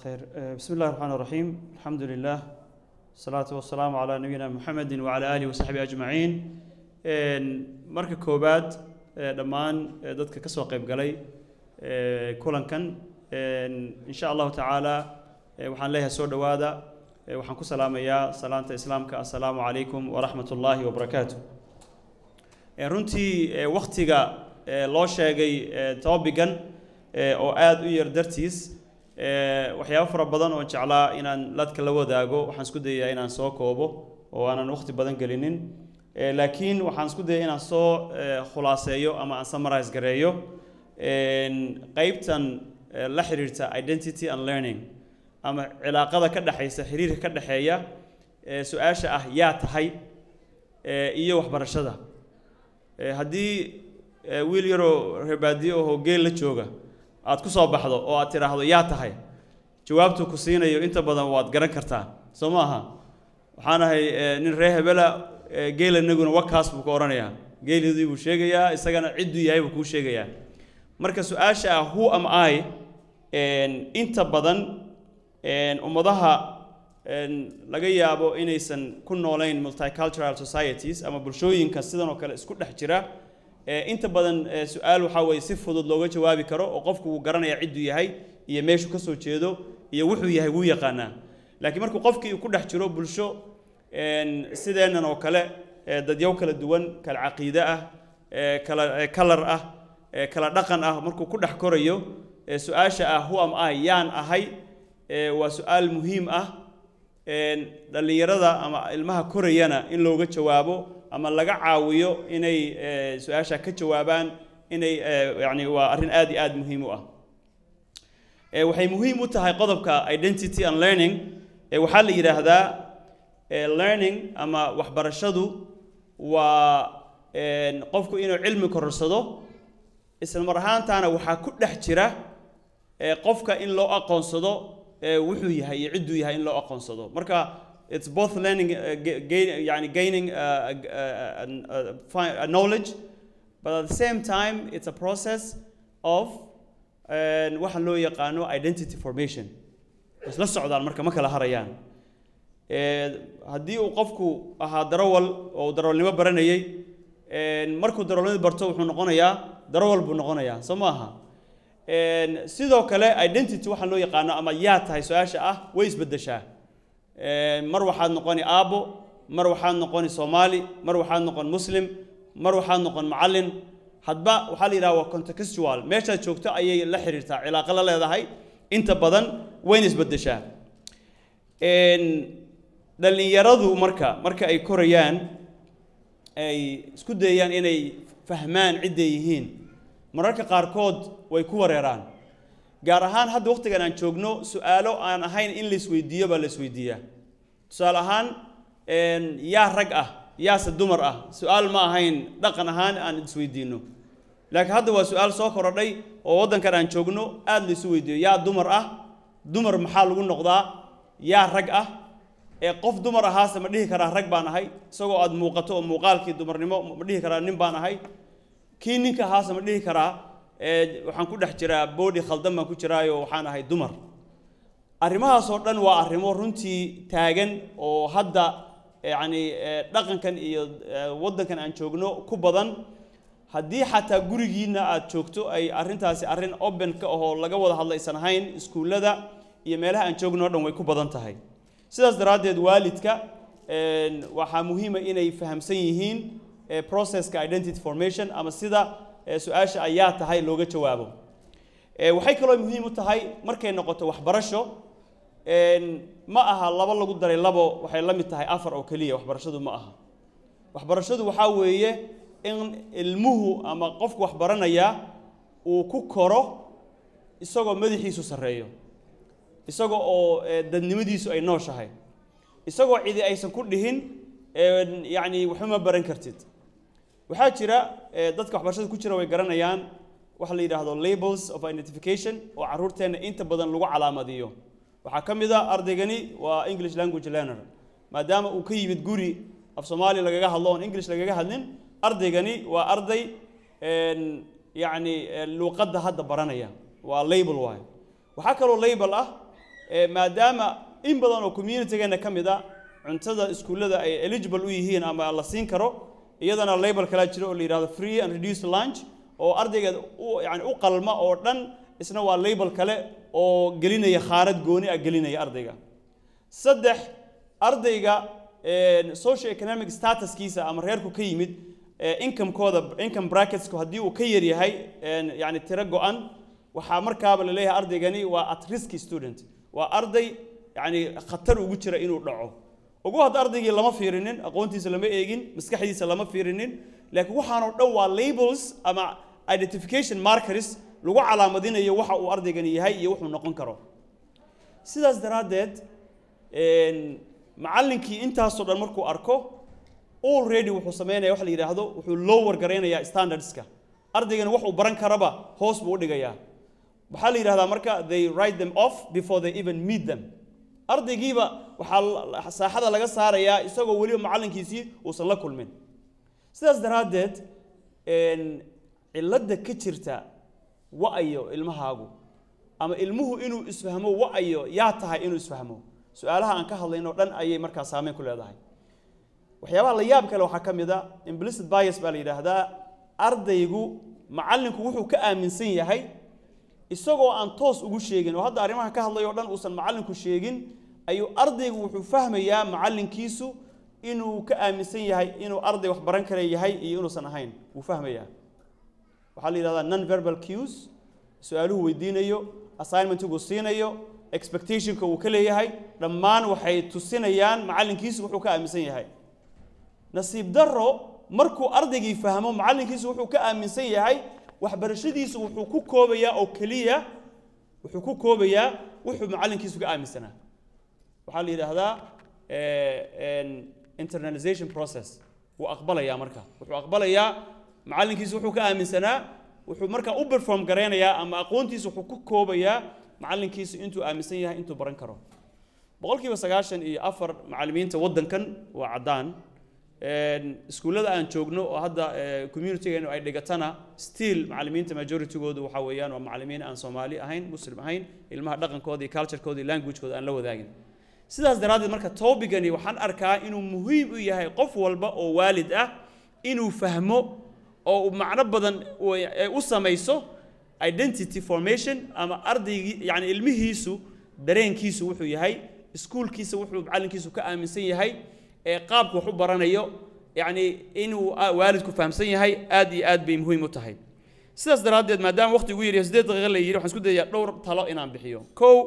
خير بسم الله الرحمن الرحيم الحمد لله الصلاة والسلام على نبينا محمد وعلى آله وصحبه أجمعين marka koobaad dhammaan dadka ka soo qayb galay kulankan insha allahu tacaala waxaan leeyahay soo dhowaada waxaan ku salaamayaa salaanta islaamka assalaamu calaykum waraxmat ullaahi wabarakaatu runtii waktiga loo sheegay topigan oo aada u yar dartiis waxyaabo fara badan oo jeclaa inaan ladka la wadaago waxaan isku dayayaa inaan soo koobo oo aanan waqti badan gelinin laakiin waxaan isku dayay inaan soo khulaaseeyo ama aan summarize gareeyo qeybtan la xiriirta identity and learning ama cilaaqada ka dhexaysa xiriirka ka dhexeeya su-aasha ah yaa tahay iyo waxbarashada haddii wiil yaroo reebaadiyo ahoo geel la jooga aad ku soo baxdo oo aad tidhaahdo yaa tahay jawaabtuu ku siinayo inta badan waad garan kartaa soo ma aha waxaan ahay nin ree hebela geelanaguna wakaas buu ka odhanayaa geelidii buu sheegayaa isagana cidduu yahay buu kuu sheegayaa marka su-aasha ah who am i inta badan ummadaha laga yaabo inaysan ku noolayn multicultural societies ama bulshooyinka sidan oo kale isku dhex jira inta badan su-aal waxaa weeye si fudud looga jawaabi karo oo qofku wuu garanaya cidduu yahay iyo meeshuu ka soo jeedo iyo wuxuu yahay wuu yaqaanaa laakiin markuu qofkii uu ku dhex jiro bulsho sideennan oo kale dadyow kala duwan kala caqiide ah kala kalar ah kala dhaqan ah markuu ku dhex korayo su-aasha ah who am i yaan ahay waa su-aal muhiim ah dhallinyarada ama ilmaha korayana in looga jawaabo ama laga caawiyo inay su-aasha ka jawaabaan inay yani waa arrin aad iyo aad muhiim u ah waxay muhiim u tahay qodobka identity and learning waxaa la yidhaahdaa learning ama waxbarashadu waa qofku inuu cilmi kororsado isla mar ahaantaana waxaa ku dhex jira qofka in loo aqoonsado wuxuu yahay iyo cidduu yahay in loo aqoonsado marka it's both learning uh, gain, yani gaining uh, uh, uh, knowledge but at the same time it's a process of waxa loo yaqaano identity formation isla socdaan marka ma kala harayaan haddii uu qofku ahaa darawal oo darawalnimo baranayay markuu darawalnimada barto wuxuu noqonayaa darawal buu noqonayaa soo ma aha sidoo kale identity waxaa loo yaqaano ama yaa tahay su-aasha ah way isbeddeshaa mar waxaad noqoni aabbo mar waxaad noqoni soomaali mar waxaad noqon muslim mar waxaad noqon macallin hadba waxaa la yidhaha waa contextual meeshaad joogto ayay la xiriirtaa cilaaqo la leedahay inta badan wayna isbeddeshaa dhallinyaradu marka marka ay korayaan ay isku dayayaan inay fahmaan cidday yihiin mararka qaarkood way ku wareeraan gaar ahaan hadda waqtigan aan joogno su-aalo aan ahayn in la isweydiiyo baa la isweydiiyaa tusaale ahaan yaa rag ah yaase dumar ah su-aal ma ahayn dhaqan ahaan aan isweydiino laakiin hadda waa su-aal soo korodhay oo waddankan aan joogno aada la isu weydiiyo yaa dumar ah dumar maxaa lagu noqdaa yaa rag ah ee qof dumar ahaase ma dhihi karaa rag baan ahay isagoo aada muuqato oo muuqaalkii dumarnimo ma dhihi karaa nin baan ahay kii ninka ahaase ma dhihi karaa waxaan ku dhex jiraa boodhi khaldan baan ku jiraayo waxaan ahay dumar arrimahaasoo dhan waa arrimo runtii taagan oo hadda yacni dhaqankan iyo waddankan aan joogno ku badan haddii xataa gurigiinna aad joogto ay arrintaasi arrin open ka ahoo laga wada hadlaysan ahayn iskuullada iyo meelaha aan joogno o dhan way ku badan tahay sidaas daraaddeed waalidka waxaa muhiima inay fahamsan yihiin processka identity formation ama sida su-aasha ayaa tahay looga jawaabo waxay kaloo muhiim u tahay markay noqoto waxbarasho ma aha laba lagu daray labo waxay la mid tahay afar oo keliya waxbarashadu ma aha waxbarashadu waxaa weeye in ilmuhu ama qofku waxbaranaya uu ku koro isagoo madaxiisu sarreeyo isagoo oo dadnimadiisu ay nooshahay isagoo cidi aysan ku dhihin yacni waxuma baran kartid waxaa jira dadka waxbarashada ku jira way garanayaan waxa la yidhaahdo labels of identification oo carruurteenna inta badan lagu calaamadiyo waxaa ka mid a ardaygani waa english language learner maadaama uu ka yimid guri af soomaaliya lagaga hadlo oon english lagaga hadlin ardaygani waa arday yacni luuqadda hadda baranaya waa label waayo waxaa kaloo label ah ee maadaama in badan oo communitygeena ka mid a cuntada iskuullada ay eligible u yihiin ama la siin karo iyadana label kalaa jira oo la yidhahdo free and reduced lunch oo ardayga u yani u qalma oo dhan isna waa label kale oo gelinaya khaarad gooni ah gelinaya ardayga saddex ardayga socio economic statuskiisa ama reerku ka yimid incomekooda income bracketsku haddii uu ka yar yahay yani tiro go-an waxaa markaaba la leeyahay ardaygani waa at risk student waa arday yani khatar ugu jira inuu dhaco ugu hadda ardaygii lama fiirinin aqoontiisa lama eegin maskaxdiisa lama fiirinin laakiin waxaanoo dhan waa labels ama identification markers lagu calaamadinayo waxa uu ardaygani yahay iyo wuxuu noqon karo sidaas daraaddeed macallinkii intaasoo dhan markuu arko already wuxuu sameynaya waxa la yidhaahdo wuxuu lower garaynayaa standardska ardaygani wax uu baran karaba hoos buu u dhigayaa waxaa la yidhahdaa marka they write them off before they even meet them ardaygiiba waxaa saaxada laga saarayaa isagoo weliba macallinkiisii uusan la kulmin sidaas daraaddeed cilladda ka jirta wa-ayo ilmahaagu ama ilmuhu inuu isfahmo wa-ayo yaa tahay inuu isfahmo su-aalaha aan ka hadlayno dhan ayay markaa saameyn ku leedahay waxyaabaha la yaab kale waxaa ka mid a implicit bias baa la yidhaahdaa ardaygu macallinku wuxuu ka aaminsan yahay isagoo aan toos ugu sheegin oo hadda arrimaha ka hadlay oo dhan uusan macallinku sheegin ayuu ardaygu wuxuu fahmayaa macallinkiisu inuu ka aaminsan yahay inuu arday wax baran kara yahay iyo inuusan ahayn wuu fahmayaa waxaa la yidhahdaa non verbal cues su-aaluhu weydiinayo assignmentigu siinayo expectationka uu ka leeyahay dhammaan waxay tusinayaan macallinkiisu wuxuu ka aaminsan yahay nasiib darro markuu ardaygii fahmo macallinkiisu wuxuu ka aaminsan yahay waxbarashadiisu wuxuu ku koobayaa oo keliya wuxuu ku koobayaa wuxuu macallinkiisu ka aaminsanaa waxaa la yidhaahdaa internalization process wuu aqbalayaa marka wuxuu aqbalayaa macallinkiisu wuxuu ka aaminsanaa wuxuu markaa u perform garaynayaa ama aqoontiisu wuxuu ku koobayaa macallinkiisu intuu aaminsan yahay intuu baran karo boqolkiiba sagaashan iyo afar macallimiinta waddankan waa caddaan iskuullada aan joogno oo hadda communitygeenu ay dhigatana still macallimiinta majoritygoodu waxaa weeyaan waa macallimiin aan soomaali ahayn muslim ahayn ilmaha dhaqankooda iyo culturekooda iyo languagekooda aan la wadaagin sidaas daraaddeed marka tobigani waxaan arkaa inuu muhiim u yahay qof walba oo waalid ah inuu fahmo oo uu macno badan u samayso identity formation ama ardaygii yani ilmihiisu dareenkiisu wuxuu yahay iskuulkiisa wuxuu macallinkiisu ka aaminsan yahay ee qaabku wax u baranayo yacni inuu waalidku fahamsan yahay aad iyo aad bay muhiim u tahay sidaas daraaddeed maadaama waqti ugu yaryahay siddeed daqiiqa la yidhi waxaan isku dayayaa dhowr talo inaan bixiyo kow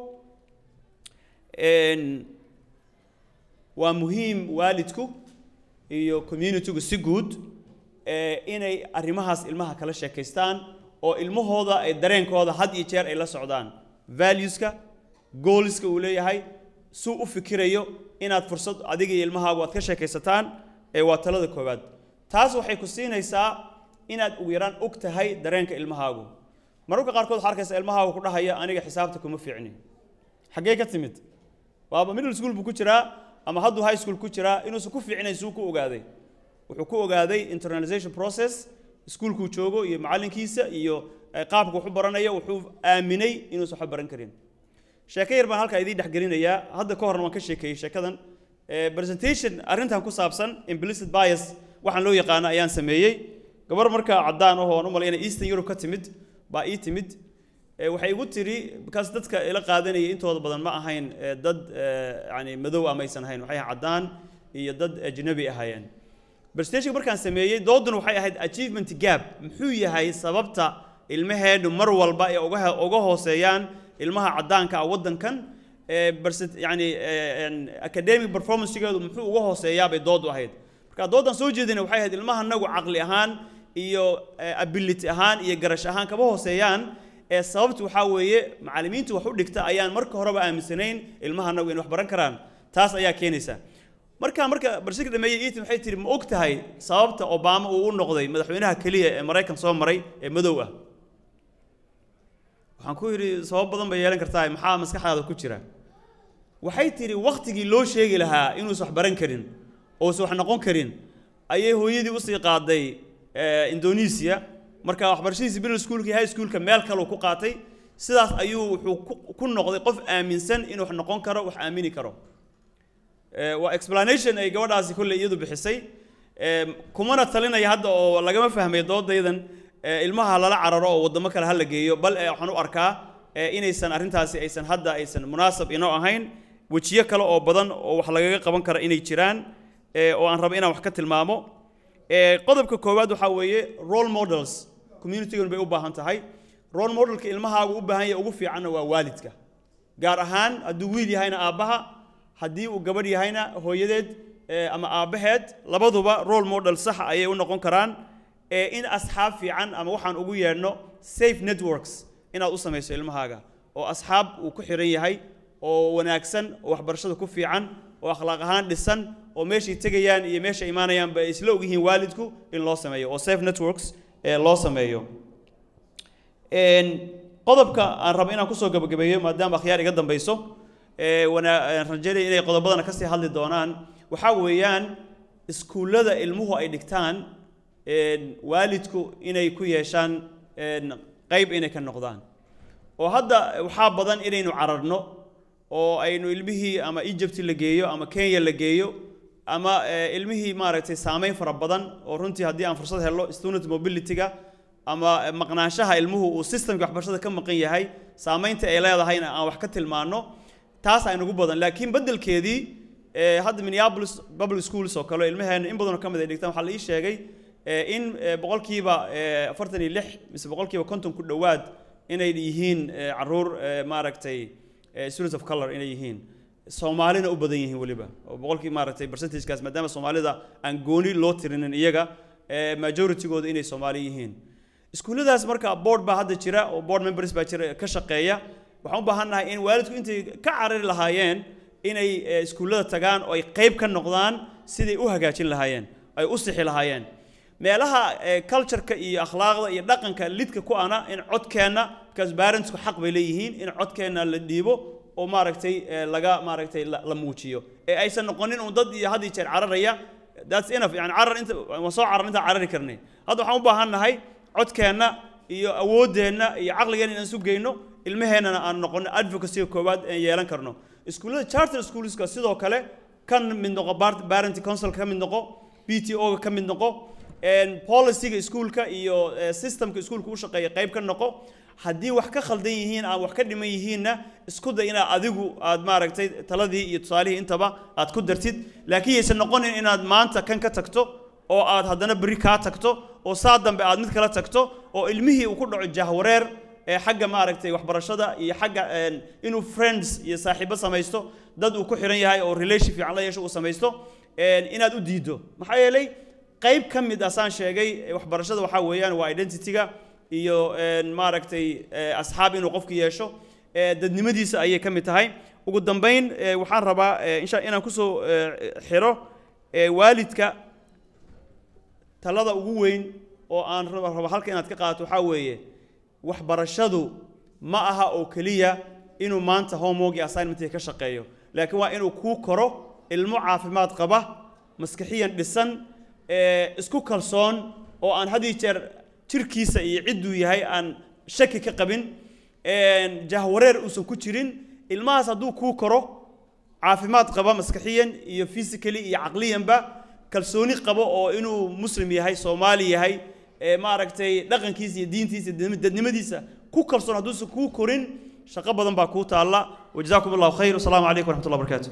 waa muhiim waalidku iyo communitygu si guud inay arrimahaas ilmaha kala sheekaystaan oo ilmahooda ay dareenkooda had iyo jeer ay la socdaan valueska goalska uu leeyahay suu u fikirayo inaad fursad adiga iyo ilmahaagu aad ka sheekaysataan ee waa talada koowaad taas waxay ku siinaysaa inaad ugu yaraan og tahay dareenka ilmahaagu mararka qaarkood waxaa arkaysa ilmahaagu ku dhahaya aniga xisaabta kuma fiicni xaggee ka timid waaba middle school buu ku jiraa ama hadduu high school ku jiraa inuusan ku fiicnayn suu ku ogaaday wuxuu ku ogaaday internalization process iskuulkuu joogo iyo macallinkiisa iyo qaabka wax u baranayo wuxuu aaminay inuusan waxba baran karin sheeko yar baan halkaa idiin dhexgelinayaa hadda ka horna waan ka sheekeeyey sheekadan presentation arrintan ku saabsan implicit bias waxaan loo yaqaano ayaan sameeyey gabar markaa caddaan ahoo aan u malayna eastern europe ka timid baa ii timid waxay igu tiri bakaas dadka ila qaadanayay intooda badan ma ahayn dad yani madow ah maysan ahayn waxay ahayn caddaan iyo dad ajnabi ahaayeen presentation markaan sameeyey dooduna waxay ahayd achievement gap muxuu yahay sababta ilmaheennu mar walba ay uga uga hooseeyaan ilmaha caddaanka ah waddankan yani academic performancegeedu muxuu uga hooseeyaa bay doodu ahayd marka dooddan soo jeedina waxay ahayd ilmaha nagu caqli ahaan iyo ability ahaan iyo garash ahaan kama hooseeyaan ee sababtu waxaa weeye macallimiintu wax u dhigta ayaan marka horeba aaminsanayn ilmaha nagu inay wax baran karaan taas ayaa keenaysa markaa marka barshirka dhameeyey eaton waxay tihi ma og tahay sababta obama uu u noqday madaxweynaha keliya ee maraykan soo maray ee madow ah waxaan ku yidhi sabab badan bay yeelan kartaa maxaa maskaxdaada ku jira waxay tidhi wakhtigii loo sheegi lahaa inuusan wax baran karin ousan wax noqon karin ayay hooyadii usii qaaday indonesia marka waxbarashadiisi middle schoolka high schoolka meel kaleu ku qaatay sidaas ayuu wuxuu ku- ku noqday qof aaminsan inuu wax noqon karo wax aamini karo Eh, waa explanation ay gabadhaasi kolley iyadu bixisay Eh, kumana talinaya hadda oo lagama fahmay doodaydan eh, ilmaha lala cararo oo waddamo kale ha la geeyo bal eh, waxaan u arkaa eh, inaysan arrintaasi aysan hadda aysan munaasab inoo ahayn wejiyo kale oo badan oo wax lagaga qaban kara inay jiraan eh, oo aan rabo inaan wax ka tilmaamo Eh, qodobka koowaad waxaa weeye role models communitygan bay u baahan tahay role modelka ilmahaagu u baahan yahay ugu fiicanna waa waalidka gaar ahaan hadduu wiil yahayna aabbaha haddii uu gabadh yahayna hooyadeed eh, ama aabbaheed labaduba role model saxa ayay u noqon karaan eh, in asxaab fiican ama waxaan ugu yeedhno safe networks inaad u samayso ilmahaaga oo asxaab uu ku xiran yahay oo wanaagsan oo waxbarashada ku fiican oo akhlaaq ahaan dhisan oo meeshay tegayaan iyo meesha imaanayaanba ay isla ogyihiin waalidku in loo sameeyo oo safe networks eh, loo sameeyo Een, qodobka aan rabo inaan kusoo gabagabeeyo maadaama akhyaar iga dambayso ee, wana- aan rajaynaya inay qodobadana kasii hadli doonaan waxaa weeyaan iskuullada ilmuhu ay dhigtaan een, waalidku inay ku yeeshaan een, qayb inay ka noqdaan oo hadda waxaa badan inaynu cararno oo aynu ilmihii ama egypt la geeyo ama kenya la geeyo ama eh, ilmihii maaragtay saameyn fara badan oo runtii haddii aan fursad helo student mobility-ga ama eh, maqnaanshaha ilmuhu uu systemka waxbarashada ka maqan yahay saameynta ay leedahayna aan wax ka tilmaano taas aynugu badan laakiin beddelkeedii eh, hadda minneapolis public schools oo kale ilmaheena in badanoo ka mid ay dhigtaan waxaa la ii sheegay eh, in eh, boqolkiiba eh, afartan iyo lix mise boqolkiiba konton ku dhowaad inay yihiin eh, caruur eh, maaragtay eh, students of color inay yihiin soomaalina u badan yihiin weliba oo boqolkii maaragtay percentagekaas maadaama soomaalida aan gooni loo tirinin iyaga eh, majoritigooda inay soomaali yihiin iskuulladaas marka board baa hadda jira oo board members baa jira ka shaqeeya waxaan u baahannahay in waalidku intay ka carari lahaayeen inay eh, iskuullada tagaan oo ay qayb ka noqdaan siday u hagaajin lahaayeen ay u sixi lahaayeen meelaha eh, culture-ka iyo akhlaaqda iyo dhaqanka lidka ku ana in codkeenna because parentsku xaq bay leeyihiin in codkeenna la dhiibo oo maaragtay eh, laga maaragtay la la muujiyo ee aysan noqonin un dad iyo had iyo jeer cararaya that's enough yani carar inta waan soo carar intaan carari karnay hadda waxaan u baahan nahay codkeenna iyo awooddeenna iyo caqligeenna inaan isu geyno ilmaheennana aan noqono advocacy koowaad aan yeelan karno iskuullada charter schoolska sidoo kale kan mid noqo bar- parent council ka mid noqo p t o ga ka mid noqo een, policy-ga iskuulka iyo eh, systemka iskuulka u shaqeeya qayb ka noqo haddii wax ka khaldan yihiin ama wax ka dhiman yihiinna isku day inaad adigu aad maaragtay taladii iyo tusaalihii intaba aad ku dartid laakiin yaysan noqonin inaad maanta kan ka tagto oo aad haddana berri kaa tagto oo saa dambe aad mid kala tagto oo ilmihii uu ku dhaco jahwareer ee xagga maaragtay waxbarashada iyo xagga een, inuu friends iyo saaxiibo samaysto dad uu ku xiran yahay oo relation fiican la yeesho uu samaysto een, inaad u diido maxaa yeelay qayb ka mid ah saan sheegay ee waxbarashada waxaa weeyaan waa identity-ga iyo een, maaragtay ee, asxaab inuu qofku yeesho ee, dadnimadiisa ayay ka mid tahay ugu dambayn ee, waxaan rabaa ee, insha inaan kusoo ee, xiro ee, waalidka talada ugu weyn oo aan rabo rabo halka inaad ka qaadato waxaa weeye waxbarashadu ma aha oo keliya inuu maanta homework iyo assignment ka shaqeeyo laakiin waa inuu kuu koro ilmo caafimaad qaba maskaxiyan dhisan ee, isku kalsoon oo aan had iyo jeer jirkiisa iyo cidduu yahay aan shaki ka qabin een, jahwareer uusan ku jirin ilmahaas hadduu kuu koro caafimaad qaba maskaxiyan iyo physically iyo caqliyanba kalsooni qabo oo inuu muslim yahay soomaali yahay ee maaragtay dhaqankiisa iyo diintiisa iyo dadnimadiisa ku kalsoon hadduusan kuu korin shaqo badan baa kuu taalla wajazaakum allahu khayr wasalaamu calaykum waraxmat ullah barakaatu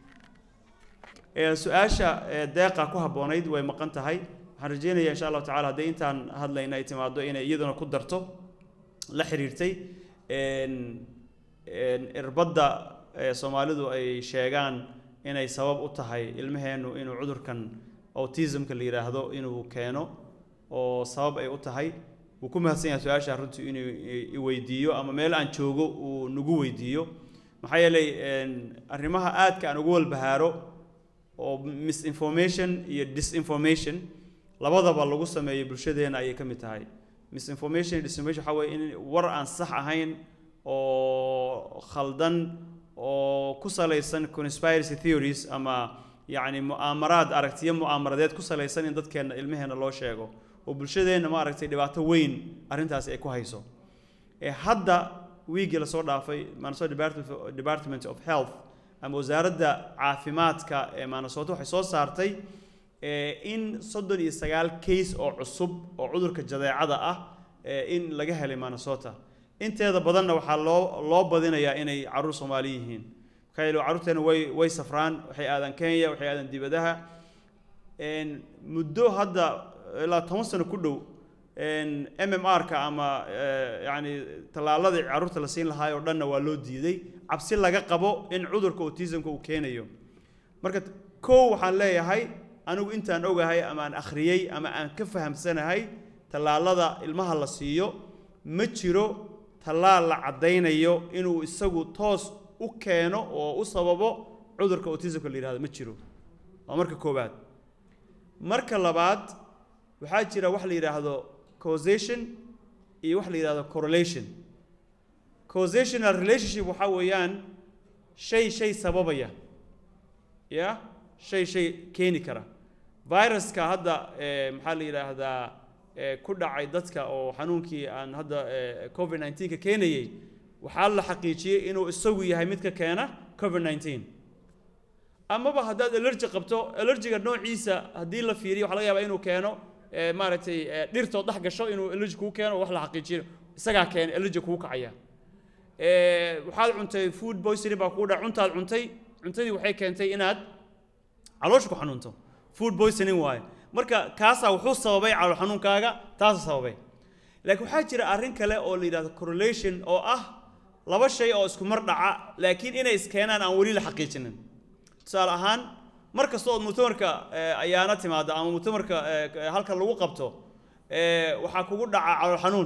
su-aasha ee, deeqa ku habboonayd way maqan tahay waxaan rajeynayaa insha allahu tacala haddii intaan hadlayna ay timaado inay iyaduna ku darto la xiriirtay een, een, irbadda ee soomaalidu ay sheegaan inay sabab u tahay ilmaheennu inuu cudurkan autismka la yidhaahdo inuu keeno oo sabab ay u tahay wuu ku mahadsan yahay su-aasha runtii inuu i- i weydiiyo ama meel aan joogo uu nagu weydiiyo maxaa yeelay een, arrimaha aadka aan ugu walbahaaro oo misinformation iyo disinformation labadaba lagu sameeyo bulshadeena ayay ka mid tahay misinformation iyo disinformation waxaa weeye in war aan sax ahayn oo khaldan oo ku salaysan conspiracy theories ama yacni mu'aamaraad aragtiyo mu'aamaradeed ku salaysan in dadkeenna ilmaheenna loo sheego oo bulshadeenna ma aragtay dhibaato weyn arrintaasi ay ku hayso ee hadda wiigii lasoo dhaafay minnesota department of- department of health ama wasaaradda caafimaadka ee minnesota waxay soo saartay eh, in soddon iyo sagaal case oo cusub oo cudurka jadeecada ah eh, in laga helay minnesota inteeda badanna waxaa loo loo badinayaa inay carruur soomaali yihiin maxaa yeele carruurteena way way safraan waxay aadaan kenya waxay aadaan dibadaha een, muddo hadda ilaa toban sano ku dhow een, mmr-ka ama eh, yacni tallaaladii carruurta la siin lahaay oo dhanna waa loo diiday cabsi laga qabo in cudurka autismka uu keenayo marka t- kow waxaan leeyahay anigu intaan ogahay ama aan akhriyey ama aan ka fahamsanahay tallaalada ilmaha la siiyo ma jiro tallaal la caddaynayo inuu isagu toos u keeno oo u sababo cudurka autismka la yidhahdo ma jiro waa marka koowaad marka labaad waxaa jira wax la yidhaahdo causation iyo wax la yidhaahdo correlation causational relationship waxaa weeyaan shay shay sababaya ya shay shay keeni kara viruska hadda eh, maxaa la yidhaahdaa eh, ku dhacay dadka oo xanuunkii aan hadda eh, covid 19 ka keenayey waxaa la xaqiijiyey inuu isagu yahay midka keena covid 19 amaba haddaad allergy qabto allergiga noociisa haddii la fiiriyo waxaa laga yaabaa inuu keeno eh, maaragtay eh, dhirtood dhex gasho inuu allergy kuu keeno wax la xaqiijiyo isagaa keena allergy kuu kacaya Eh, waxaad cuntay food poisoning baa kugu dhac cuntaad cuntay cuntadii waxay keentay inaad caloosha ku xanuunto food poisoning waaye marka kaasaa wuxuu sababay calool xanuunkaaga taasa sababay laakiin waxaa jira arrin kale oo la yidhahdo correlation oo ah laba shay oo isku mar dhaca laakiin inay iskeenaan aan weli la xaqiijinin tusaale ahaan mar kasta ood mutamarka eh, ayaana timaado ama mutamarka eh, halka lagu qabto eh, waxaa kugu dhaca calool xanuun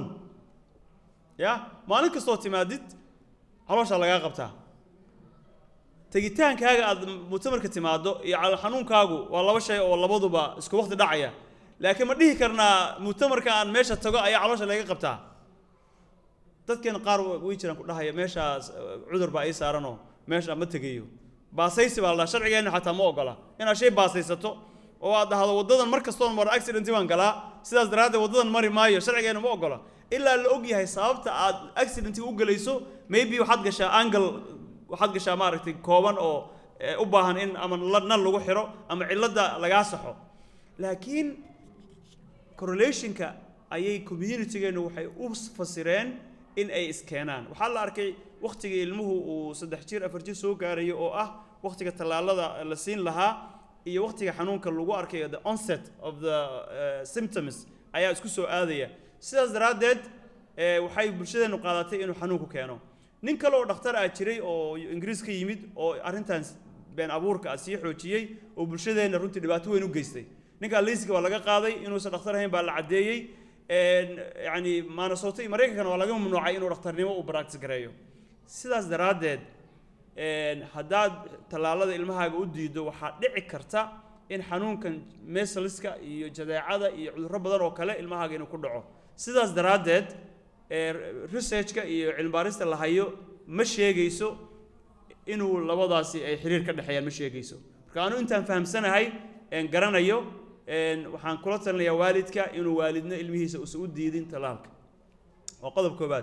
ya maalin kastoo timaadid calooshaa lagaa qabtaa tegitaankaaga aad mutamarka timaado iyo calool xanuunkaagu waa laba shay oo labaduba isku waqti dhacaya laakiin ma dhihi karnaa mutamarka aan meesha tago ayaa caloosha laga qabtaa dadkeena qaar way jiraan ku dhahaya meeshaas eh, cudur baa ii saaranoo meesha ma tegayo baasaysi baa la dhaha sharcigeenna xataa ma ogola inaad shay baasaysato oo aad dhahdo waddadan mar kastoon maro accidenti baan galaa sidaas daraaddeed waddadan mari maayo sharcigeenna ma ogola ilaa la og yahay sababta aad accidenti u gelayso maybe waxaad gashaa angle waxaad gashaa maaragtay kooban oo eh, u baahan in ama la- nan lagu xiro ama cilladda lagaa saxo laakiin correlationka ayay communitygeennu waxay u fasireen in ay iskeenaan waxaa la arkay wakhtigii ilmuhu uu saddex jir afar jir soo gaarayo oo ah wakhtiga tallaalada la siin lahaa iyo wakhtiga xanuunka lagu arkayo the onset of the uh, symptoms ayaa isku soo aadaya sidaas daraaddeed eh, waxay bulshadeennu qaadatay inuu xanuunku keeno nin kale oo dhakhtar ah jiray oo ingiriis ka yimid oo arrintan been abuurka ah sii xoojiyey oo bulshadeenna runtii dhibaato weyn u geystay ninkaa liiska waa laga qaaday inuusan dhakhtar ahayn baa la caddeeyey een, yacni maanasoota iyo maraykankana waa laga mamnuucay inuu dhakhtarnimo uu practice gareeyo sidaas daraaddeed een, haddaad tallaalada ilmahaaga u diido waxaa dhici karta in xanuunkan mesaliska iyo jadeecada iyo cudurro badan oo kale ilmahaaga inuu ku dhaco sidaas daraaddeed ee researchka iyo cilmibaarista la hayo ma sheegayso inuu labadaasi ay xiriir ka dhexeeyaan ma sheegayso marka anu intaan fahamsanahay een garanayo een waxaan kula talinayaa waalidka inuu waalidna ilmihiisa uusan u diidin talaalka waa qodob koobaad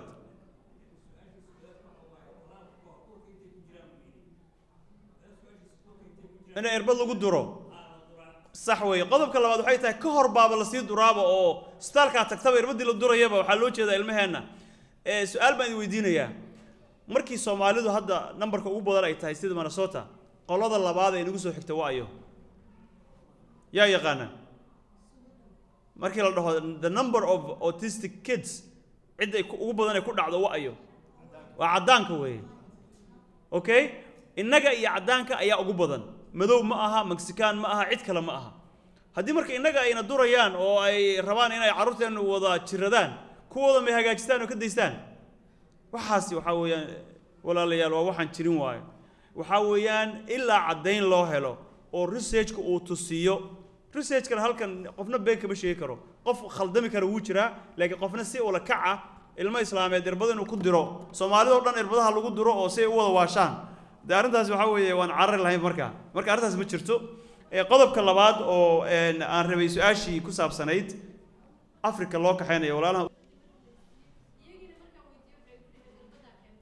in erbad lagu duro sax weeye qodobka labaad waxay tahay ka hor baaba lasii duraaba oo isbitaalkaa tagtaba irbadii la durayaba waxaa loo jeedaa ilmaheenna ee su-aal baan idin weydiinayaa markii soomaalidu hadda nambarka ugu badan ay tahay sida minnesota qolada labaad ee inagu soo xigta waayo yaa yaqaana markii la dhaho the number of autistic kids cid ay ku- ugu badan ay ku dhacdo waayo waa caddaanka weeye okay innaga iyo caddaanka ayaa ugu badan madow ma aha mexican ma aha cid kale ma aha haddii marka innaga ayna durayaan oo ay rabaan inay carruurteennu wada jiradaan kuwooda may hagaajistaan oo ka daystaan waxaasi waxaa weeyaan walaalayaal waa waxaan jirin waayo waxaa weeyaan ilaa caddayn loo helo oo researchka uu tusiyo researchkana halkan qofna been kama sheegi karo qof khaldami kara wuu jiraa laakiin qofna si ula kaca ilmo islaameed irbada inuu ku diro soomaalidoo dhan irbadaha lagu diro oo si ay u wada waashaan de arrintaas waxaa weeye waan carari lahayn marka marka arrintaas ma jirto ee qodobka labaad oo een, aan rabay su-aashii ku saabsanayd africa loo kaxaynayo walaalaha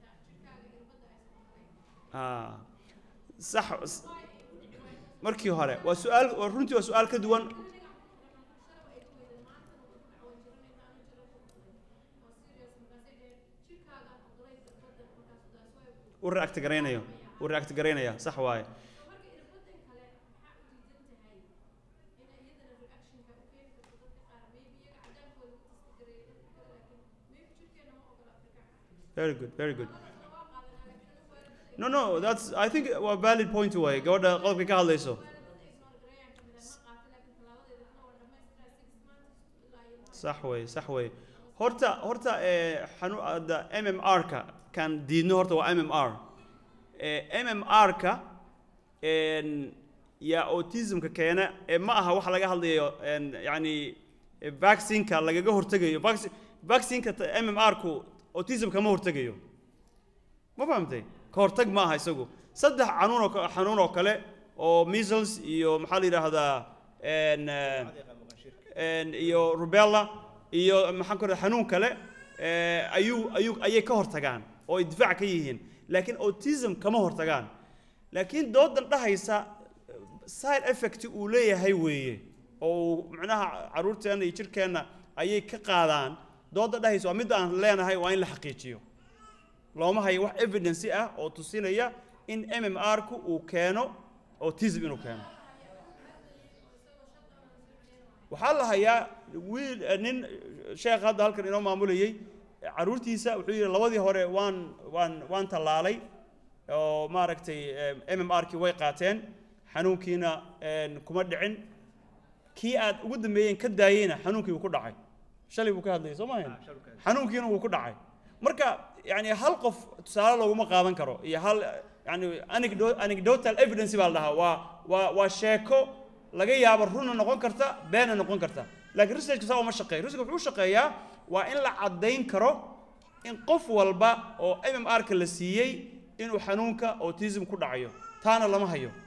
ah sax markii hore waa su-aal waa runtii waa su-aal ka duwan u react garaynayo u react garaynaya sax waaye very good very good no no that's i think waa valid point waaye gabadha qodobka ka hadlayso sax wey sax wey horta horta eh, xanu hadda m m r ka kan diidno horta waa m m r m m r ka yaa autismka keena ee ma aha waxa laga hadlayo en, yani eh, vaccineka lagaga hortegayo Vacci- vaccineka ta- m m r ku autism kama hortegayo ma fahamtay ka hortag ma aha isagu saddex xanuun oo ka- xanuun oo kale oo measles iyo maxaa la yidhaahdaa en, eh, en, iyo rubella iyo maxaan ku xanuun kale eh, ayuu ayuu ayay ka hortagaan oo ay difaac ka yihiin laakiin autism kama hortagaan laakiin doodan dhahaysa eh, side effect uu leeyahay weeye oo uu macnaha caruurteenna iyo jirkeenna ayay ka qaadaan dooda dhahaysa waa midda aan leenahay waa in la xaqiijiyo looma hayo wax evidence ah oo tusinaya in m m r ku uu keeno autism inuu keeno waxaa la hayaa wiil eh, nin eh, sheekh hadda halkan inoo maamulayey eh, caruurtiisa wuxuu yidhi labadii hore waan waan waan tallaalay oo maaragtay m m r kii way qaateen xanuunkiina en, kuma dhicin kii aad ugu dambeeyeen ka daayeyna xanuunkii wuu ku dhacay shalay buu ka hadlayay soo maahayn xanuunkiina wuu ku dhacay marka yani hal qof tusaale looguma qaadan karo iyo hal yani anecdo- anecdotal evidence baa la dhahaa waa waa waa sheeko laga yaabo runna noqon karta beena noqon karta laakiin researchka saa uma shaqeeyo researchka wuxuu u shaqeeyaa waa in la caddayn karo in qof walba oo m m r ka la siiyey inuu xanuunka autism ku dhacayo taana lama hayo